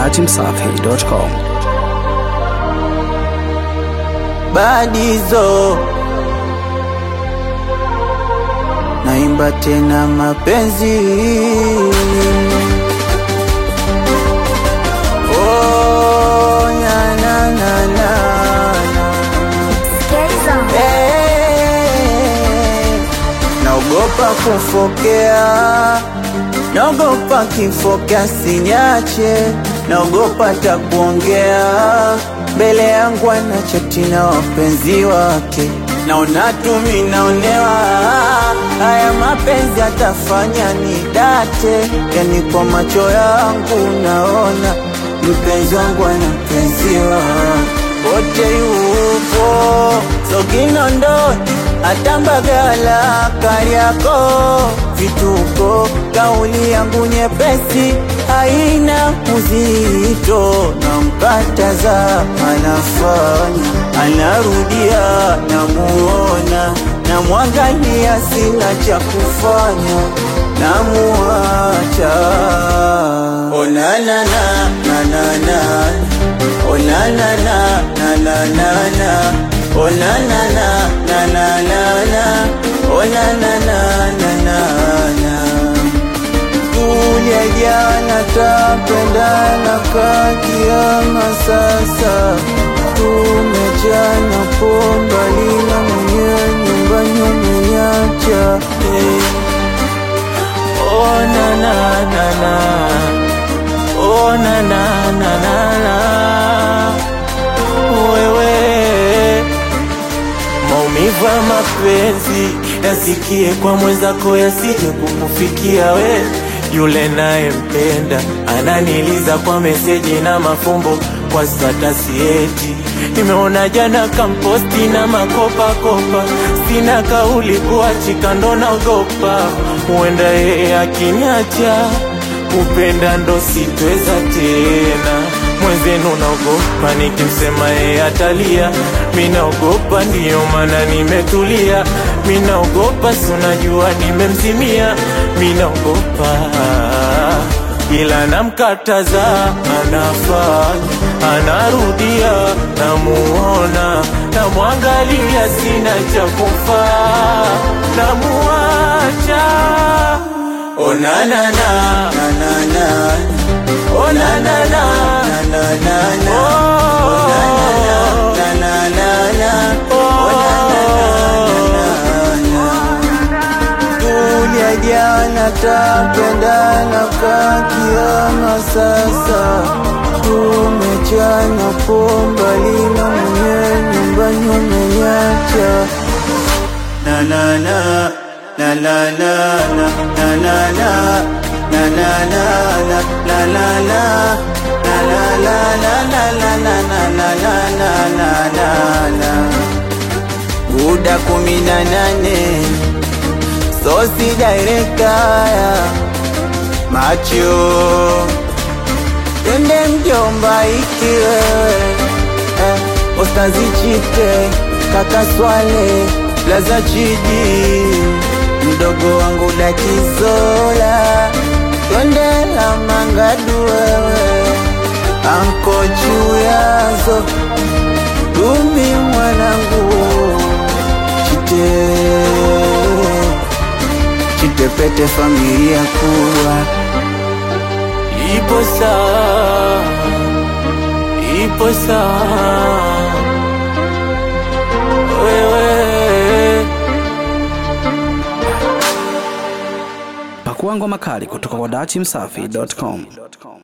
dachimsafi.com. badizo naimba tena mapenzi oh, na, na, na, na, na. Eh, naogopa kufokea naogopa kifokea sinyache naogopa takuongea mbele yangu anachati na wapenzi wake naona tumi naonewa haya mapenzi atafanya ni date yani kwa macho yangu naona mpenzi wangu ana mpenzi wake wote yupo soginondoni atambagala kariako vituko kauli yangu nyepesi haina uzito na mkataza anafanya anarudia namuona namwangalia sina cha kufanya namuacha onanana nanana onanana nanana onanana nanana onanana nanana tulia jana tapendana kakiama sasa tumechana pomba lina mwenyewe nyumbani umenyacha eh. oh, na, na, na, na. Oh, na, na, na, na, na. wewe maumivu ya mapenzi yasikie kwa mwenzako yasije kukufikia we yule nayempenda ananiliza kwa meseji na mafumbo kwa statasi eti nimeona jana kamposti na makopakopa sina kauli kuachika ndo naogopa huenda yeye akiniacha kupenda ndo sitweza tena mwenzenu naogopa nikimsema yeye atalia minaogopa ndiyo maana nimetulia minaogopa si unajua nimemzimia minaogopa ila namkataza anafanya anarudia namuona namwangalia sina cha kufaa namuacha onanana nanana onanana nanana tulia jana tapendana kakiama sasa tumechana pomba lina mwenyewe nyumbani umenyacha na na na na na na na na na na na na na na na na na na la la la la la la la la la la la la Buda kumi na nane Sosi directaya Macho Twende mjomba ikiwe eh, Ostazi chite Kaka swale Laza chidi Mdogo wangu dakizola Twende la mangadu wewe Anko chuyazo Dumi mwanangu Chite Chitepete familia kuwa Ipo sawa Ipo sawa Wewe Pakua ngoma kali kutoka kwa dachimsafi.com.